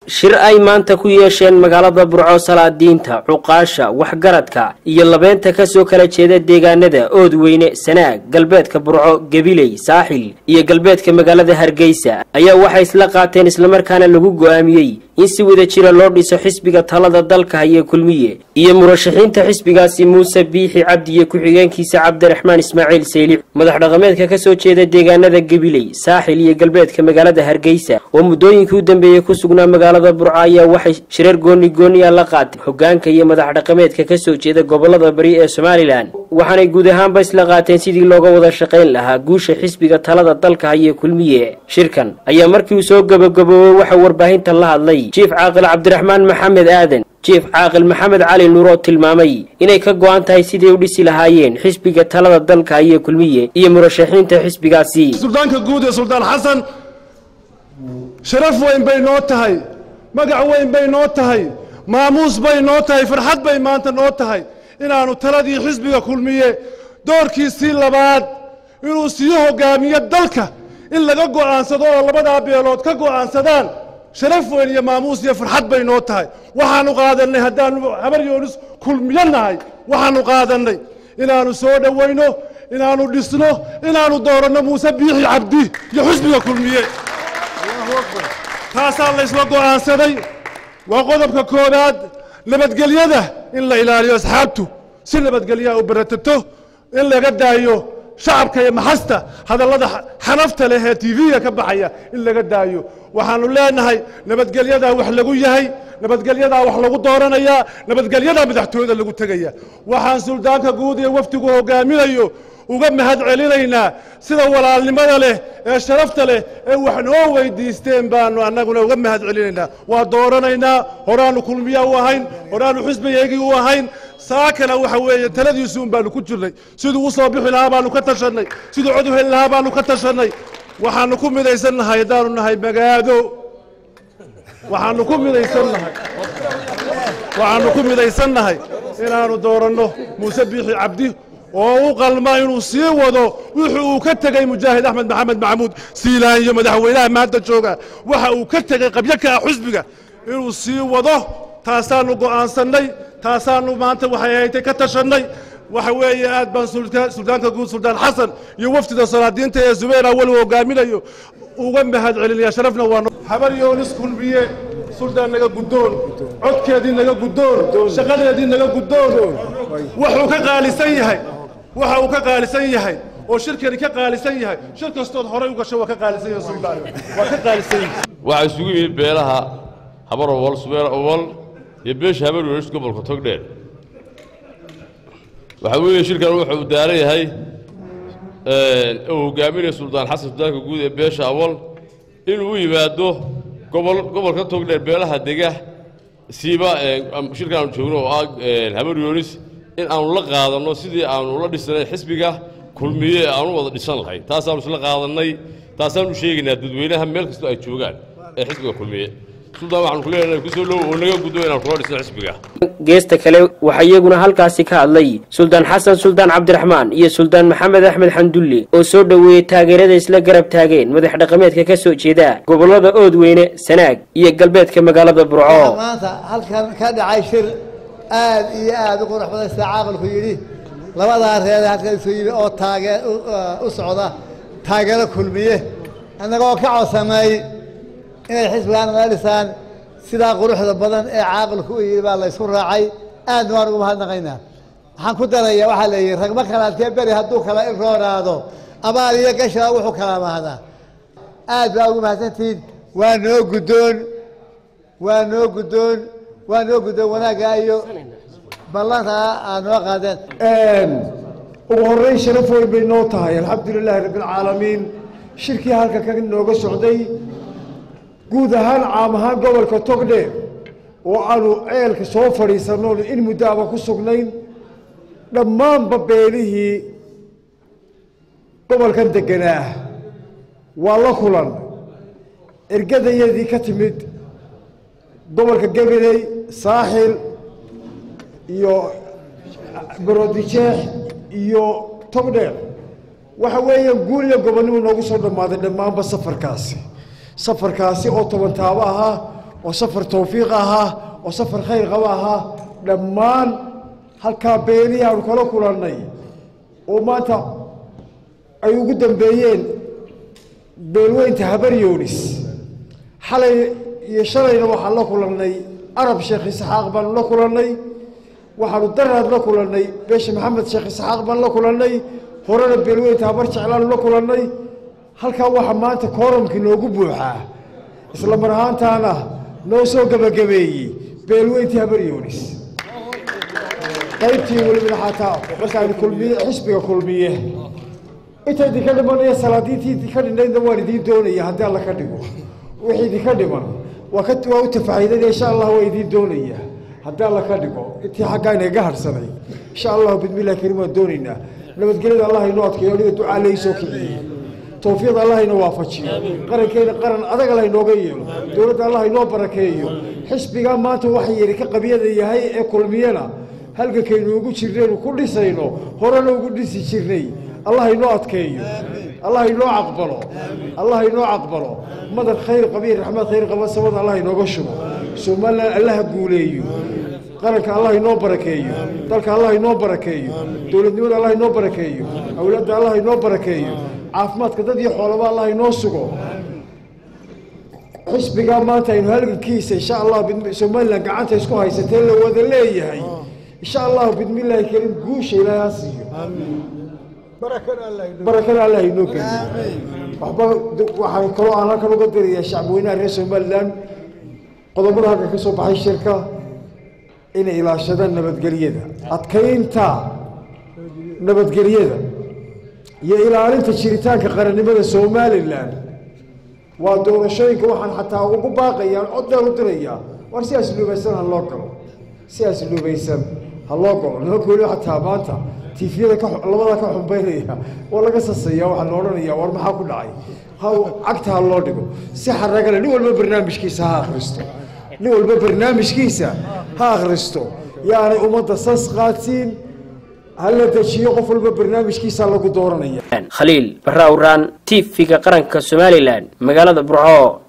shir ay maanta ku yeesheen magaalada burco salaadiinta cuqaasha waxgaradka iyo labeenta kasoo kala jeeda deegaanada oodweyne sanaag galbeedka burco gabiley saaxil iyo galbeedka magaalada hargeysa ayaa waxay isla qaateen islamarkaana lagu go'aamiyey in si wada jira loo dhiso xisbiga talada dalka haya kulmiye iyo murashaxiinta xisbigaasi muuse biixi cabdi iyo ku-xigeenkiisa cabdiraxmaan ismaaciil saylic madax dhaqameedka kasoo jeeda deegaanada gabiley saaxil iyo galbeedka magaalada hargeysa oo muddooyinkii u dambeeyey ku sugnaa magaalada burco ayaa waxay shirar gooni gooniya la qaatay hogaanka iyo madax dhaqameedka kasoo jeeda gobolada bari ee somalilan waxaanay guud ahaanba isla qaateen sidii looga wada shaqayn lahaa guusha xisbiga talada dalka haya kulmiye shirkan ayaa markii uu soo gabagaboobay waxaa warbaahinta la hadlay jiif caaqil cabdiraxmaan maxamed aadan jiif caaqil maxamed cali nuuroo tilmaamay inay ka go-an tahay siday u dhisi lahaayeen xisbiga talada dalka iyo kulmiye iyo murashaxiinta xisbigaasi suldaanka guud ee suldaan xasan sharaf weyn bay noo tahay magac weyn bay noo tahay maamuus bay noo tahay farxad bay maanta noo tahay inaannu taladii xisbiga kulmiye doorkiisii labaad inuu sii hogaamiyo dalka in laga go'aansado oo labadaa beelood ka go'aansadaan sharaf weyn iyo maamuus iyo farxad bay noo tahay waxaannu qaadannay haddaannu habar yoonis kulmiyo nahay waxaannu qaadannay inaannu soo dhowayno inaannu dhisno inaannu dooranno muuse biixi cabdi iyo xisbiga kulmiye taasaa laysla go'aansaday waa qodobka koowaad nabadgelyada in la ilaaliyo asxaabtu si nabadgelyaa u baratato in laga daayo shacabka iyo maxasta hadallada xanafta leh ee tv-ga ka baxaya in laga daayo waxaannu leenahay nabadgelyadaa wax lagu yahay nabadgelyadaa wax lagu dooranayaa nabadgelyadaa madaxtooyada lagu tegaya waxaan suldaanka guud ee wafdigu hogaaminayo uga mahad celinaynaa sida walaalnimada leh ee sharafta leh ee wax noo weydiisteen baanu annaguna uga mahad celinaynaa waa dooranaynaa horaannu kulmiya u ahayn horaannu xisbigeygii u ahayn saakana waxa weeye taladiisu un baanu ku jirnay siduu u soo bixi lahaa baanu ka tashannay siduu cod u heli lahaa baanu ka tashannay waxaannu ku midaysan nahay haddaanu nahay magaado waxaannu ku midaysan nahay waxaannu ku midaysan nahay inaannu dooranno muuse biixi cabdi oo u qalma inuu sii wado wuxuu uu ka tegey mujaahid axmed maxamed maxamuud siilaan iyo madaxweynaha maanta jooga waxa uu ka tegey qabyo ka ah xusbiga inuu sii wado taasaannu go'aansannay taasaannu maanta waxay haytay ka tashannay waxa weeye aad baan suldaanka guud suldaan xasan iyo wafdida salaadiinta ee zubayr awal uu hogaaminayo uga mahad celinaya sharafna waa habar yoonis kulmiye suldaan naga guddoon codkeedii naga guddoon shaqadeedii naga guddoon wuxuu ka qaalisan yahay waxa uu ka qaalisan yahay oo shirkani ka qaalisan yahay shir kastood horay u gasho waa ka qaalisan yahay suldaan waa ka qaalisan yahay waxaa isugu yimid beelaha habar owal subeer owal iyo beesha habar welis gobolka togdheer waxaa weeye shirkan wuxuu daaran yahay uu hogaaminaya suldaan xasan suldaanka guud ee beesha awal inuu u yimaado gobol gobolka togdheer beelaha dega siiba shirkan aanu joogno oo ah habar yoonis in aanu la qaadanno sidii aanu la dhisnay xisbiga kulmiye ee aanu wada dhisan lahayn taasaanu isla qaadannay taasaanu u sheegaynaa dadweynaha meel kastoo ay joogaan ee xisbiga kulmiye suldaan waxaanu ku leenahay kusoo dhow oo naga guddo inaan kula dhisno xisbiga geesta kale waxaa iyaguna halkaasi ka hadlay suldaan xasan suldaan cabdiraxmaan iyo suldaan maxamed axmed xandulle oo soo dhoweeyey taageerada isla garab taageen madax dhaqameedka ka soo jeeda gobolada oodweyne sanaag iyo galbeedka magaalada burco maanta halkan ka dhacay shir aad iyo aad u qurux badan sida caaqilku yidhi labadaa reer halkan isu yimi oo taagee u socda taageero kulmiye annagoo ka codsamay inay xisbigaan nala dhisaan sidaa quruxda badan ee caaqilku u yidhi baa laysku raacay aadna waan ugu mahadnaqaynaa waxaan ku daraya waxaa la yidhi ragma kalaadkee beri hadduu kala iroonaado abaal iyo gashaa wuxuu kala mahdaa aad baa ugu mahadsantihiin waa noo guddoon waa noo guddoon waa noo guddoon wanaagga iyo ballantaa aad noo qaadeen ugu horreyn sharaf weyn bay noo tahay alxamdulilaahi rabbialcaalamiin shirkii halka ka nooga socday guud ahaan caam ahaan gobolka togdheer oo aanu ceelka soo fadhiisannoon in muddo aba ku sugnayn dhammaanba beelihii gobolkan deganaa waa la kulan ergadayadii ka timid gobolka gabiley saaxil iyo gorodijeex iyo togdheer waxa weeyaan guul iyo gobonnimo noogu soo dhammaaday dhammaanba safarkaasi safarkaasi oo toban taabo ahaa oo safar tawfiiq ahaa oo safar khayr qaba ahaa dhammaan halkaa beelihii aanu kala kulannay oo maanta ay ugu dambeeyeen beelweynta habaryoonis xalay iyo shalayna waxaan la kulannay arab sheekh isxaaq baanu la kulannay waxaanu daraad la kulannay beesha maxamed sheekh isxaaq baan la kulannay horena beelweynta habar jeclaanu la kulannay halkaa waxaa maanta kooramkii noogu buuxaa isla mar ahaantaana noo soo gebagabeeyey beelweyntii habaryoonis qaybtii welibana xataa markaani kulmiye xisbiga kulmiye inta idinka dhimanaya salaadiintii idinka dhinaydna waan idiin doonaya haddii alla ka dhigo wixii idinka dhiman waa ka waa u tafaahidanaya insha allah waa idiin doonaya haddii alla ka dhigo intii xaggaa inaga harsanay insha allahu bidmillahi kariim waan doonaynaa nabadgelyada allah inoo adkeeyo aniga ducaa laysoo kiciyey tawfiiqda allah inoo waafajiyo qarankeena qaran adag allah inooga yeelo dowladda allah inoo barakeeyo xisbigaa maanta waxa yidhi ka qabyada yahay ee kulmiyana halgankaynu ugu jirnaynu ku dhisayno horena ugu dhisi jirnay allah inoo adkeeyo allah inoo caqbalo allah inoo caqbalo madar khayr qabiil raxmad khayr qaba samada allah inooga shubo somalilan allaha guuleeyo qaranka allah inoo barakeeyo dalka allah inoo barakeeyo dowladnimada allah inoo barakeeyo awlaadda allah inoo barakeeyo caafimaadka dad iyo xoolaba allah inoo sugo xisbigaa maanta aynu halgankiisa insha allah somalilan gacanta isku haysatee la wada leeyahay insha allahu bidmillaahi kariim guusha ilaahay ha siiyo barakana allah inoo geliyo waxba waxaan kaloo aan halkan uga dirayaa shacbweynaha reer somalilan qodobada halkan ka soo baxay shirka inay ilaashadaan nabadgelyada adkaynta nabadgelyada iyo ilaalinta jiritaanka qarannimada somalilan waa doorashooyinka waxaan xataa ugu baaqayaan coddaan u dirayaa war si asluubaysan ha loo galo si asluubaysan ha loo galo nimanka weli xataa maanta tiifiyada ka labada ka xumbaynaya waa laga sasaya waxaa la odhanaya war maxaa ku dhacay ha cagta ha loo dhigo si xaragale nin walba barnaamijkiisa ha akhristo nin walba barnaamijkiisa ha akhristo yaanay ummadda sas qaadsiin hala dejiyo qof walba barnaamijkiisa lagu dooranaya khaliil barra awraan tv-ga qaranka somalilan magaalada burco